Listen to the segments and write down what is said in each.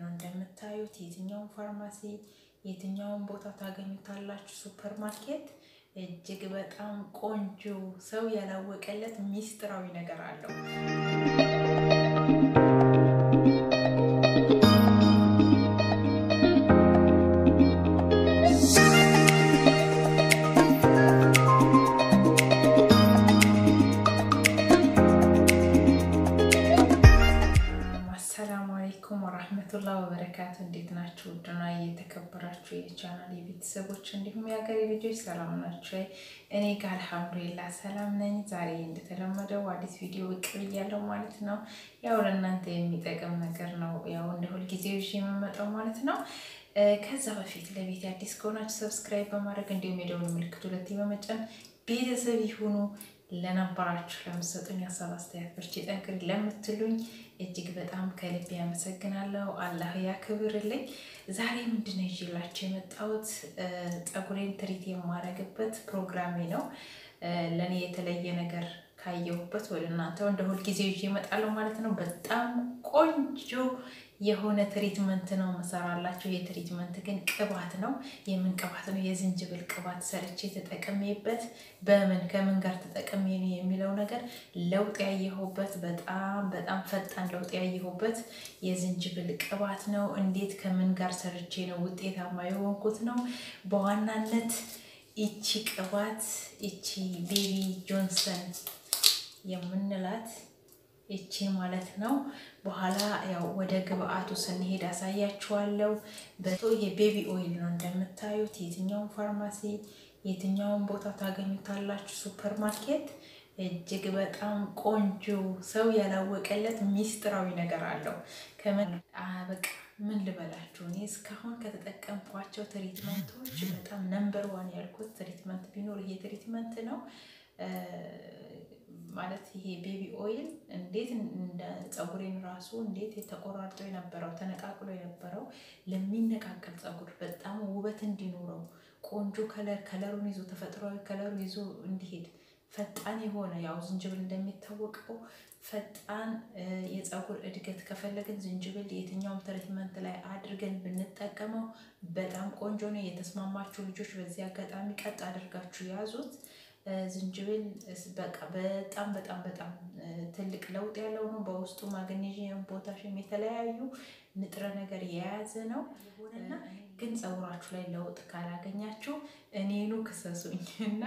ነው እንደምታዩት። የትኛውን ፋርማሲ የትኛውን ቦታ ታገኙታላችሁ። ሱፐር ማርኬት እጅግ በጣም ቆንጆ ሰው ያላወቀለት ሚስጥራዊ ነገር አለው። አሰላሙ አለይኩም ወራህመቱላህ ወበረካቱ። እንዴት ናችሁ? ውድና የተከበራችሁ የቻናል የቤተሰቦች እንዲሁም የሀገሬ ልጆች ሰላም ናቸው? እኔ ጋር አልሐምዱሊላህ ሰላም ነኝ። ዛሬ እንደተለመደው አዲስ ቪዲዮ ብቅ ብያለሁ ማለት ነው። ያው ለእናንተ የሚጠቅም ነገር ነው፣ ያው እንደ ሁልጊዜው ይዤ የምመጣው ማለት ነው። ከዛ በፊት ለቤት አዲስ ከሆናችሁ ሰብስክራይብ በማድረግ እንዲሁም የደወል ምልክት ሁለቴ በመጫን ቤተሰብ ይሁኑ። ለነበራችሁ ለምሰጡኝ ሀሳብ አስተያየት፣ በርቺ ጠንክሪ ለምትሉኝ እጅግ በጣም ከልብ ያመሰግናለሁ። አላህ ያክብርልኝ። ዛሬ ምንድን ነው ይዤላችሁ የመጣሁት ፀጉሬን ትሪት የማደርግበት ፕሮግራሜ ነው። ለእኔ የተለየ ነገር ካየሁበት ወደ እናንተ እንደ ሁልጊዜ ይዤ እመጣለሁ ማለት ነው። በጣም ቆንጆ የሆነ ትሪትመንት ነው መሰራላችሁ። የትሪትመንት ግን ቅባት ነው። የምን ቅባት ነው? የዝንጅብል ቅባት ሰርቼ ተጠቅሜበት በምን ከምን ጋር ተጠቅሜ ነው የሚለው ነገር ለውጥ ያየሁበት በጣም በጣም ፈጣን ለውጥ ያየሁበት የዝንጅብል ቅባት ነው። እንዴት ከምን ጋር ሰርቼ ነው ውጤታማ የሆንኩት ነው። በዋናነት ይቺ ቅባት ይቺ ቤቢ ጆንሰን የምንላት ይቺ ማለት ነው። በኋላ ያው ወደ ግብአቱ ስንሄድ አሳያችኋለሁ። በቶ የቤቢ ኦይል ነው እንደምታዩት። የትኛውን ፋርማሲ የትኛውን ቦታ ታገኙታላችሁ። ሱፐር ማርኬት እጅግ በጣም ቆንጆ ሰው ያላወቀለት ሚስጥራዊ ነገር አለው። ከምን በቃ ምን ልበላችሁ፣ እኔ እስካሁን ከተጠቀምኳቸው ትሪትመንቶች በጣም ነምበር ዋን ያልኩት ትሪትመንት ቢኖር ይሄ ትሪትመንት ነው። ማለት ይሄ ቤቢ ኦይል እንዴት እንደ ፀጉሬን ራሱ እንዴት የተቆራርጦ የነበረው ተነቃቅሎ የነበረው ለሚነቃቀል ፀጉር በጣም ውበት እንዲኖረው ቆንጆ ከለር ከለሩን ይዞ ተፈጥሯዊ ከለሩ ይዞ እንዲሄድ ፈጣን የሆነ ያው ዝንጅብል እንደሚታወቀው ፈጣን የፀጉር እድገት ከፈለግን ዝንጅብል የትኛውም ትሪትመንት ላይ አድርገን ብንጠቀመው በጣም ቆንጆ ነው። የተስማማችሁ ልጆች በዚህ አጋጣሚ ቀጥ አድርጋችሁ ያዙት። ዝንጅብል በቃ በጣም በጣም በጣም ትልቅ ለውጥ ያለው ነው። በውስጡ ማግኔዥየም፣ ፖታሽም የተለያዩ ንጥረ ነገር የያዘ ነው እና ግን ፀጉራችሁ ላይ ለውጥ ካላገኛችሁ እኔኑ ክሰሱኝ እና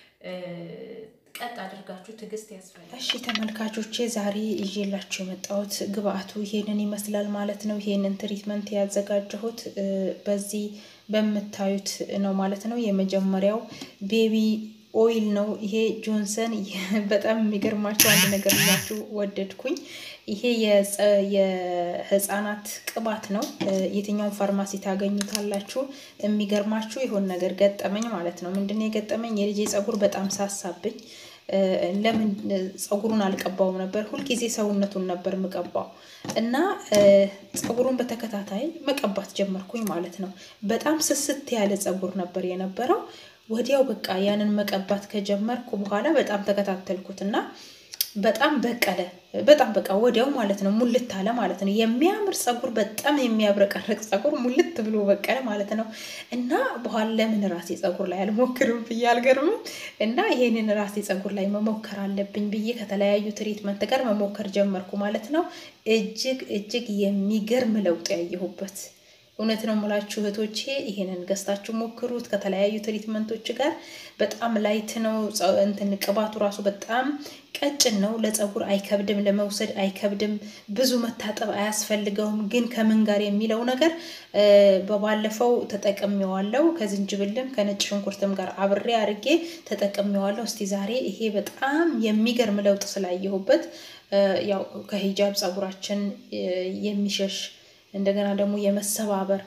ቀጥ አድርጋችሁ ትዕግስት ያስፈልጋል። እሺ ተመልካቾቼ ዛሬ ይዤላችሁ የመጣሁት ግብአቱ ይሄንን ይመስላል ማለት ነው። ይሄንን ትሪትመንት ያዘጋጀሁት በዚህ በምታዩት ነው ማለት ነው። የመጀመሪያው ቤቢ ኦይል ነው። ይሄ ጆንሰን በጣም የሚገርማችሁ አንድ ነገር ላችሁ ወደድኩኝ። ይሄ የህፃናት ቅባት ነው። የትኛውን ፋርማሲ ታገኙታላችሁ። የሚገርማችሁ የሆን ነገር ገጠመኝ ማለት ነው። ምንድን የገጠመኝ የልጄ ፀጉር በጣም ሳሳብኝ። ለምን ፀጉሩን አልቀባውም ነበር። ሁልጊዜ ሰውነቱን ነበር የምቀባው እና ፀጉሩን በተከታታይ መቀባት ጀመርኩኝ ማለት ነው። በጣም ስስት ያለ ፀጉር ነበር የነበረው። ወዲያው በቃ ያንን መቀባት ከጀመርኩ በኋላ በጣም ተከታተልኩት እና በጣም በቀለ። በጣም በቃ ወዲያው ማለት ነው ሙልት አለ ማለት ነው። የሚያምር ፀጉር፣ በጣም የሚያብረቀርቅ ፀጉር ሙልት ብሎ በቀለ ማለት ነው። እና በኋላ ለምን ራሴ ፀጉር ላይ አልሞክርም ብዬ አልገርምም። እና ይሄንን ራሴ ፀጉር ላይ መሞከር አለብኝ ብዬ ከተለያዩ ትሪትመንት ጋር መሞከር ጀመርኩ ማለት ነው። እጅግ እጅግ የሚገርም ለውጥ ያየሁበት እውነት ነው የምላችሁ እህቶቼ፣ ይሄንን ገዝታችሁ ሞክሩት ከተለያዩ ትሪትመንቶች ጋር። በጣም ላይት ነው እንትን ቅባቱ ራሱ በጣም ቀጭን ነው። ለፀጉር አይከብድም፣ ለመውሰድ አይከብድም፣ ብዙ መታጠብ አያስፈልገውም። ግን ከምን ጋር የሚለው ነገር በባለፈው ተጠቅሜዋለሁ። ከዝንጅብልም ከነጭ ሽንኩርትም ጋር አብሬ አርጌ ተጠቅሜዋለሁ። እስቲ ዛሬ ይሄ በጣም የሚገርም ለውጥ ስላየሁበት ያው ከሂጃብ ፀጉራችን የሚሸሽ እንደገና ደግሞ የመሰባበር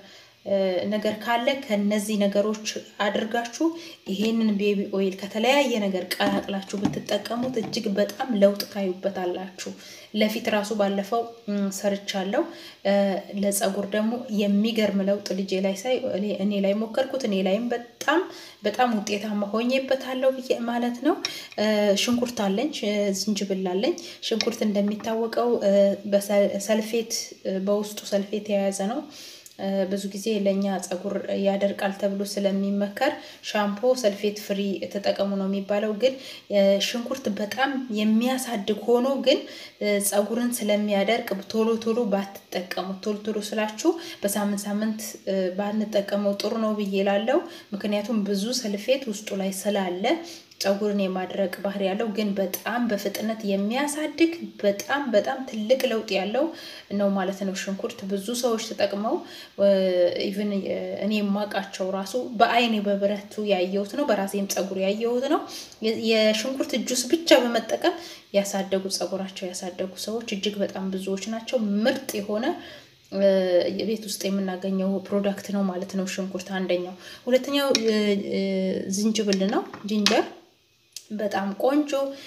ነገር ካለ ከነዚህ ነገሮች አድርጋችሁ ይሄንን ቤቢ ኦይል ከተለያየ ነገር ቀላቅላችሁ ብትጠቀሙት እጅግ በጣም ለውጥ ታዩበታላችሁ። ለፊት ራሱ ባለፈው ሰርቻለሁ። ለፀጉር ደግሞ የሚገርም ለውጥ ልጄ ላይ ሳይ እኔ ላይ ሞከርኩት። እኔ ላይም በጣም በጣም ውጤታማ ሆኜበታለሁ ብዬ ማለት ነው። ሽንኩርት አለኝ፣ ዝንጅብል አለኝ። ሽንኩርት እንደሚታወቀው በሰልፌት በውስጡ ሰልፌት የያዘ ነው። ብዙ ጊዜ ለእኛ ፀጉር ያደርቃል ተብሎ ስለሚመከር ሻምፖ ሰልፌት ፍሪ ተጠቀሙ ነው የሚባለው። ግን ሽንኩርት በጣም የሚያሳድግ ሆኖ ግን ፀጉርን ስለሚያደርቅ ቶሎ ቶሎ ባትጠቀሙት፣ ቶሎ ቶሎ ስላችሁ በሳምንት ሳምንት ባንጠቀመው ጥሩ ነው ብዬ ላለው። ምክንያቱም ብዙ ሰልፌት ውስጡ ላይ ስላለ ፀጉርን የማድረቅ ባህሪ ያለው ግን በጣም በፍጥነት የሚያሳድግ በጣም በጣም ትልቅ ለውጥ ያለው ነው ማለት ነው። ሽንኩርት ብዙ ሰዎች ተጠቅመው ኢቭን እኔ የማውቃቸው ራሱ በአይኔ በብረቱ ያየሁት ነው፣ በራሴም ፀጉር ያየሁት ነው። የሽንኩርት ጁስ ብቻ በመጠቀም ያሳደጉ ፀጉራቸው ያሳደጉ ሰዎች እጅግ በጣም ብዙዎች ናቸው። ምርጥ የሆነ ቤት ውስጥ የምናገኘው ፕሮዳክት ነው ማለት ነው። ሽንኩርት አንደኛው። ሁለተኛው ዝንጅብል ነው። ጂንጀር በጣም ቆንጆ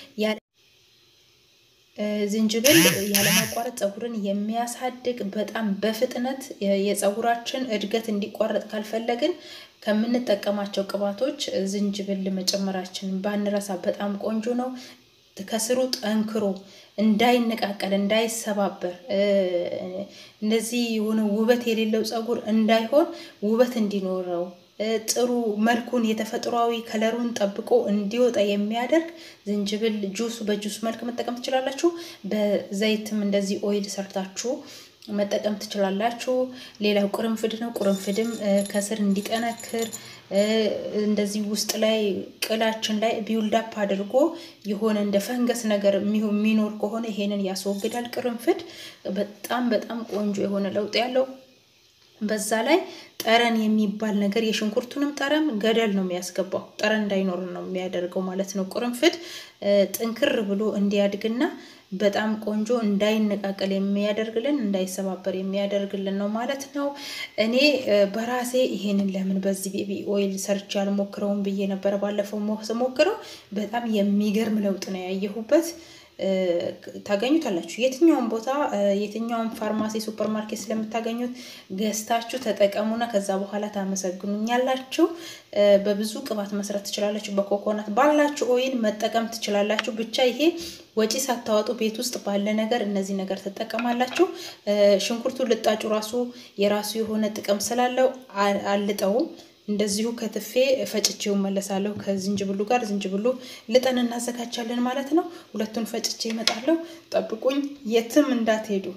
ዝንጅብል ያለማቋረጥ ፀጉርን የሚያሳድግ በጣም በፍጥነት የፀጉራችን እድገት እንዲቋረጥ ካልፈለግን ከምንጠቀማቸው ቅባቶች ዝንጅብል መጨመራችንን ባንረሳ በጣም ቆንጆ ነው። ከስሩ ጠንክሮ እንዳይነቃቀል እንዳይሰባበር እንደዚህ የሆነ ውበት የሌለው ፀጉር እንዳይሆን ውበት እንዲኖረው ጥሩ መልኩን የተፈጥሯዊ ከለሩን ጠብቆ እንዲወጣ የሚያደርግ ዝንጅብል ጁስ በጁስ መልክ መጠቀም ትችላላችሁ። በዘይትም እንደዚህ ኦይል ሰርታችሁ መጠቀም ትችላላችሁ። ሌላው ቁርንፍድ ነው። ቁርንፍድም ከስር እንዲጠነክር እንደዚህ ውስጥ ላይ ቅላችን ላይ ቢውልዳፕ አድርጎ የሆነ እንደ ፈንገስ ነገር የሚኖር ከሆነ ይሄንን ያስወግዳል። ቅርንፍድ በጣም በጣም ቆንጆ የሆነ ለውጥ ያለው በዛ ላይ ጠረን የሚባል ነገር የሽንኩርቱንም ጠረን ገደል ነው የሚያስገባው። ጠረን እንዳይኖር ነው የሚያደርገው ማለት ነው። ቁርንፍድ ጥንክር ብሎ እንዲያድግና በጣም ቆንጆ እንዳይነቃቀል የሚያደርግልን እንዳይሰባበር የሚያደርግልን ነው ማለት ነው። እኔ በራሴ ይሄንን ለምን በዚህ ቤቢ ኦይል ሰርች ያልሞክረውም ብዬ ነበረ ባለፈው ስሞክረው በጣም የሚገርም ለውጥ ነው ያየሁበት። ታገኙታላችሁ የትኛውን ቦታ የትኛውን ፋርማሲ ሱፐር ማርኬት ስለምታገኙት ገዝታችሁ ተጠቀሙና ከዛ በኋላ ታመሰግኑኛላችሁ። በብዙ ቅባት መስራት ትችላላችሁ። በኮኮናት ባላችሁ ኦይል መጠቀም ትችላላችሁ። ብቻ ይሄ ወጪ ሳታወጡ ቤት ውስጥ ባለ ነገር እነዚህ ነገር ትጠቀማላችሁ። ሽንኩርቱ ልጣጩ ራሱ የራሱ የሆነ ጥቅም ስላለው አልጠውም እንደዚሁ ከትፌ ፈጭቼው መለሳለሁ ከዝንጅብሉ ጋር። ዝንጅብሉ ልጠን እናዘጋጃለን ማለት ነው። ሁለቱን ፈጭቼ ይመጣለሁ። ጠብቁኝ፣ የትም እንዳትሄዱ።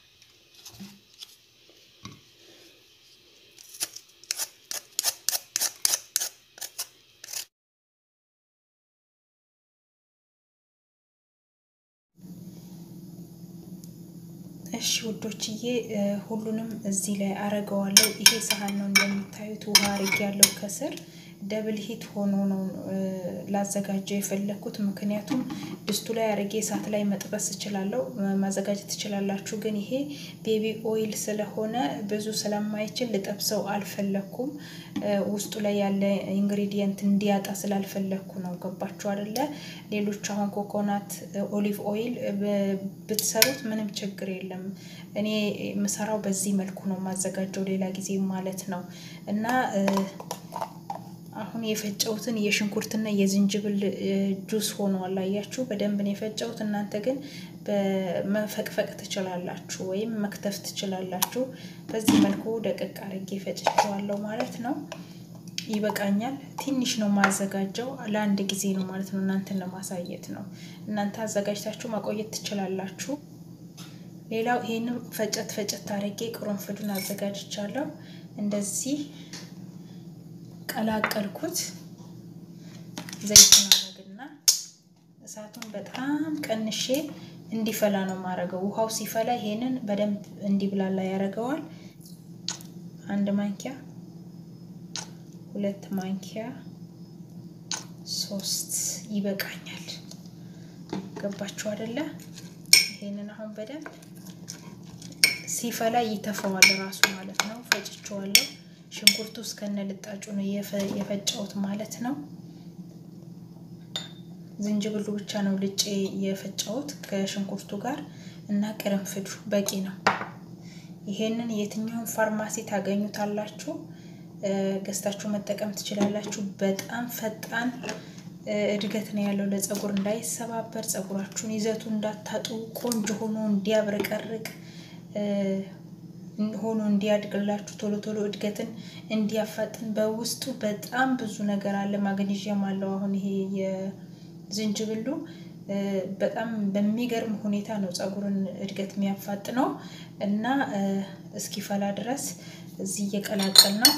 እሺ ውዶችዬ ሁሉንም እዚህ ላይ አረገዋለሁ። ይሄ ሳህን ነው እንደምታዩት ውሃ አርጌ ያለው ከስር ደብል ሂት ሆኖ ነው ላዘጋጀው የፈለግኩት። ምክንያቱም ድስቱ ላይ አርጌ እሳት ላይ መጥበስ እችላለሁ፣ ማዘጋጀት ትችላላችሁ። ግን ይሄ ቤቢ ኦይል ስለሆነ ብዙ ስለማይችል ልጠብሰው አልፈለግኩም። ውስጡ ላይ ያለ ኢንግሪዲየንት እንዲያጣ ስላልፈለግኩ ነው። ገባችሁ አይደለ? ሌሎች አሁን ኮኮናት ኦሊቭ ኦይል ብትሰሩት ምንም ችግር የለም። እኔ የምሰራው በዚህ መልኩ ነው ማዘጋጀው፣ ሌላ ጊዜ ማለት ነው እና አሁን የፈጨሁትን የሽንኩርትና የዝንጅብል ጁስ ሆኗል። አያችሁ በደንብ ነው የፈጨሁት። እናንተ ግን በመፈቅፈቅ ትችላላችሁ ወይም መክተፍ ትችላላችሁ። በዚህ መልኩ ደቀቅ አርጌ ፈጭቸዋለሁ ማለት ነው። ይበቃኛል። ትንሽ ነው ማዘጋጀው፣ ለአንድ ጊዜ ነው ማለት ነው። እናንተን ለማሳየት ነው። እናንተ አዘጋጅታችሁ ማቆየት ትችላላችሁ። ሌላው ይሄንም ፈጨት ፈጨት አርጌ ቅርንፉዱን አዘጋጅቻለሁ እንደዚህ ቀላቀልኩት። ዘይት ማድረግና እሳቱን በጣም ቀንሼ እንዲፈላ ነው ማረገው። ውሃው ሲፈላ ይሄንን በደንብ እንዲብላላ ያደርገዋል። አንድ ማንኪያ፣ ሁለት ማንኪያ፣ ሶስት ይበቃኛል። ገባችሁ አይደለ? ይሄንን አሁን በደንብ ሲፈላ ይተፈዋል ራሱ ማለት ነው። ፈጭቼዋለሁ። ሽንኩርቱ እስከነ ልጣጩ ነው የፈጨሁት ማለት ነው። ዝንጅብሉ ብቻ ነው ልጬ የፈጨሁት ከሽንኩርቱ ጋር እና ቅርንፍዱ በቂ ነው። ይሄንን የትኛውን ፋርማሲ ታገኙታላችሁ፣ ገዝታችሁ መጠቀም ትችላላችሁ። በጣም ፈጣን እድገት ነው ያለው ለፀጉር እንዳይሰባበር፣ ፀጉራችሁን ይዘቱ እንዳታጡ፣ ቆንጆ ሆኖ እንዲያብረቀርቅ ሆኖ እንዲያድግላችሁ ቶሎ ቶሎ እድገትን እንዲያፋጥን በውስጡ በጣም ብዙ ነገር አለ። ማግኒዥየም አለው። አሁን ይሄ የዝንጅብሉ በጣም በሚገርም ሁኔታ ነው ፀጉርን እድገት የሚያፋጥነው እና እስኪፈላ ድረስ እዚህ እየቀላቀል ነው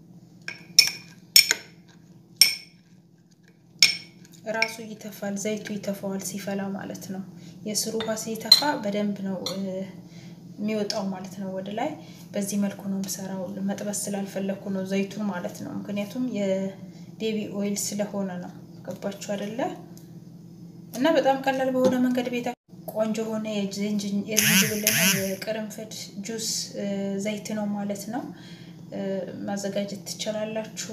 ራሱ ይተፋል። ዘይቱ ይተፋዋል ሲፈላ ማለት ነው። የስሩ ውሃ ሲተፋ በደንብ ነው የሚወጣው ማለት ነው ወደ ላይ። በዚህ መልኩ ነው የምሰራው። መጥበስ ስላልፈለግኩ ነው ዘይቱን ማለት ነው። ምክንያቱም የቤቢ ኦይል ስለሆነ ነው። ገባችሁ አይደለ? እና በጣም ቀላል በሆነ መንገድ ቤታ ቆንጆ ሆነ የዝንጅብልና የቅርንፍድ ጁስ ዘይት ነው ማለት ነው ማዘጋጀት ትችላላችሁ።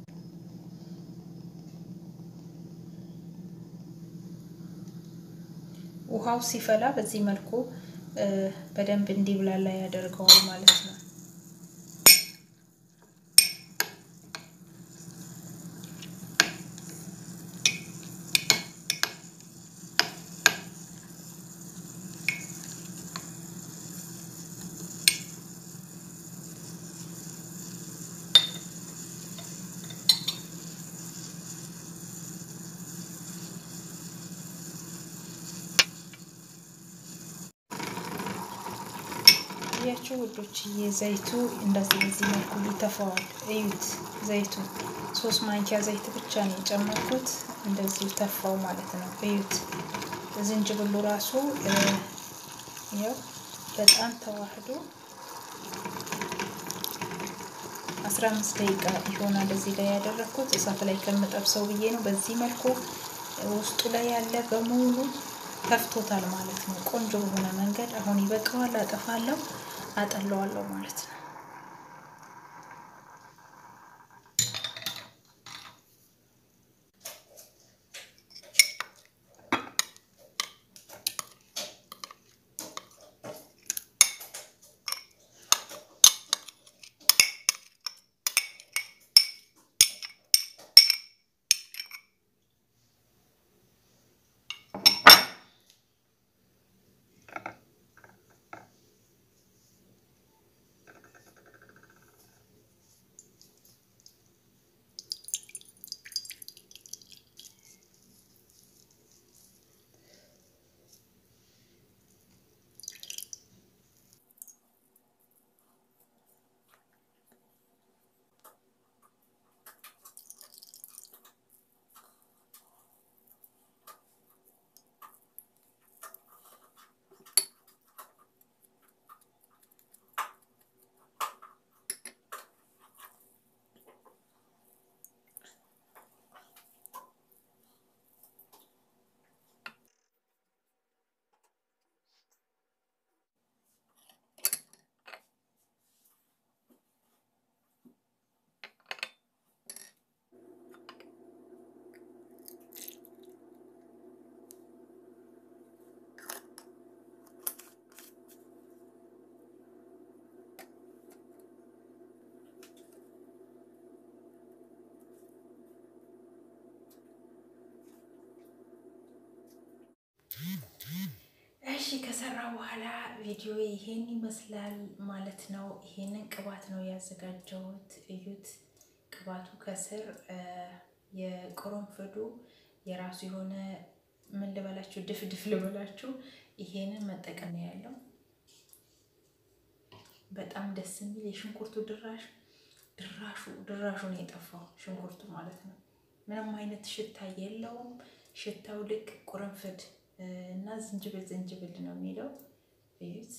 ውሃው ሲፈላ በዚህ መልኩ በደንብ እንዲብላላ ያደርገዋል ማለት ነው። ያቸው ውዶች ዘይቱ እንደዚህ በዚህ መልኩ ይተፋዋል። እዩት፣ ዘይቱ ሶስት ማንኪያ ዘይት ብቻ ነው የጨመርኩት። እንደዚሁ ተፋው ማለት ነው። እዩት፣ ዝንጅብሉ ራሱ ያው በጣም ተዋህዶ አስራ አምስት ደቂቃ ይሆናል እዚህ ላይ ያደረግኩት እሳት ላይ ከምጠብሰው ብዬ ነው። በዚህ መልኩ ውስጡ ላይ ያለ በሙሉ ተፍቶታል ማለት ነው። ቆንጆ በሆነ መንገድ አሁን ይበቃዋል። አጠፋለሁ፣ አጠለዋለሁ ማለት ነው። እሺ ከሰራ በኋላ ቪዲዮ ይሄን ይመስላል ማለት ነው። ይሄንን ቅባት ነው ያዘጋጀሁት። እዩት። ቅባቱ ከስር የቅርንፉዱ የራሱ የሆነ ምን ልበላችሁ፣ ድፍድፍ ልበላችሁ። ይሄንን መጠቀም ነው ያለው። በጣም ደስ የሚል የሽንኩርቱ ድራሽ ድራሹ ድራሹ ነው የጠፋው ሽንኩርቱ ማለት ነው። ምንም አይነት ሽታ የለውም። ሽታው ልክ ቁርንፍድ እና ዝንጅብል ዝንጅብል ነው የሚለው። እዩት።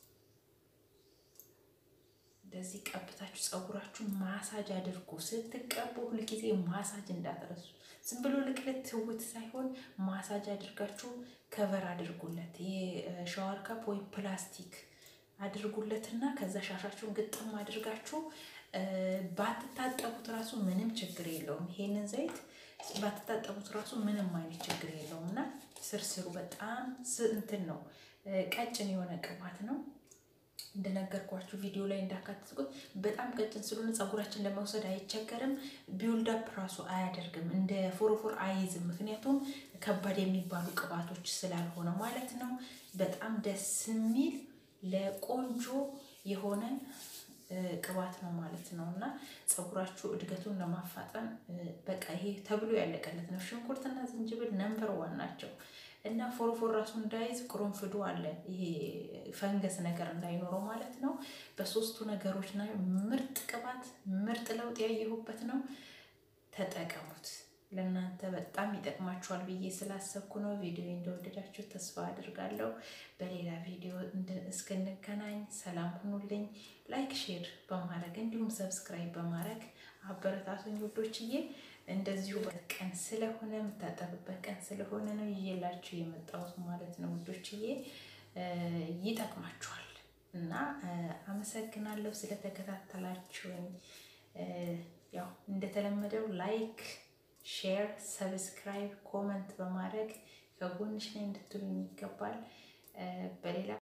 እንደዚህ ቀብታችሁ ፀጉራችሁን ማሳጅ አድርጉ። ስትቀቡ ሁልጊዜ ማሳጅ እንዳትረሱ። ዝም ብሎ ልቅልት ትውት ሳይሆን ማሳጅ አድርጋችሁ ከቨር አድርጉለት። ይሄ ሻወር ካፕ ወይም ፕላስቲክ አድርጉለትና ከዛ ሻሻችሁን ግጥም አድርጋችሁ ባትታጠቡት ራሱ ምንም ችግር የለውም። ይሄንን ዘይት ባትታጠቡት ራሱ ምንም አይነት ችግር የለውም እና ስርስሩ በጣም እንትን ነው፣ ቀጭን የሆነ ቅባት ነው። እንደነገርኳችሁ ቪዲዮ ላይ እንዳካተትኩት በጣም ቀጭን ስለሆነ ፀጉራችን ለመውሰድ አይቸገርም። ቢውልዳፕ ራሱ አያደርግም፣ እንደ ፎሮፎር አይይዝም። ምክንያቱም ከባድ የሚባሉ ቅባቶች ስላልሆነ ማለት ነው። በጣም ደስ የሚል ለቆንጆ የሆነ ቅባት ነው ማለት ነው እና ፀጉራችሁ እድገቱን ለማፋጠን በቃ ይሄ ተብሎ ያለቀለት ነው። ሽንኩርትና ዝንጅብል ነምበር ዋን ናቸው እና ፎርፎር ራሱ እንዳይዝ ቅርንፉዱ አለ ይሄ ፈንገስ ነገር እንዳይኖረው ማለት ነው። በሶስቱ ነገሮች ላይ ምርጥ ቅባት ምርጥ ለውጥ ያየሁበት ነው። ተጠቀሙት። ለእናንተ በጣም ይጠቅማችኋል ብዬ ስላሰብኩ ነው። ቪዲዮ እንደወደዳችሁ ተስፋ አድርጋለሁ። በሌላ ቪዲዮ እስክንገናኝ ሰላም ሁኑልኝ። ላይክ፣ ሼር በማድረግ እንዲሁም ሰብስክራይብ በማድረግ አበረታቱኝ ውዶችዬ። እንደዚሁ ቀን ስለሆነ የምታጠብበት ቀን ስለሆነ ነው ይዤላችሁ የመጣሁት ማለት ነው ውዶችዬ። ይጠቅማችኋል እና አመሰግናለሁ ስለተከታተላችሁኝ። ያው እንደተለመደው ላይክ ሼር፣ ሰብስክራይብ፣ ኮመንት በማድረግ ከጎንሽ ላይ እንድትሉኝ ይገባል። በሌላ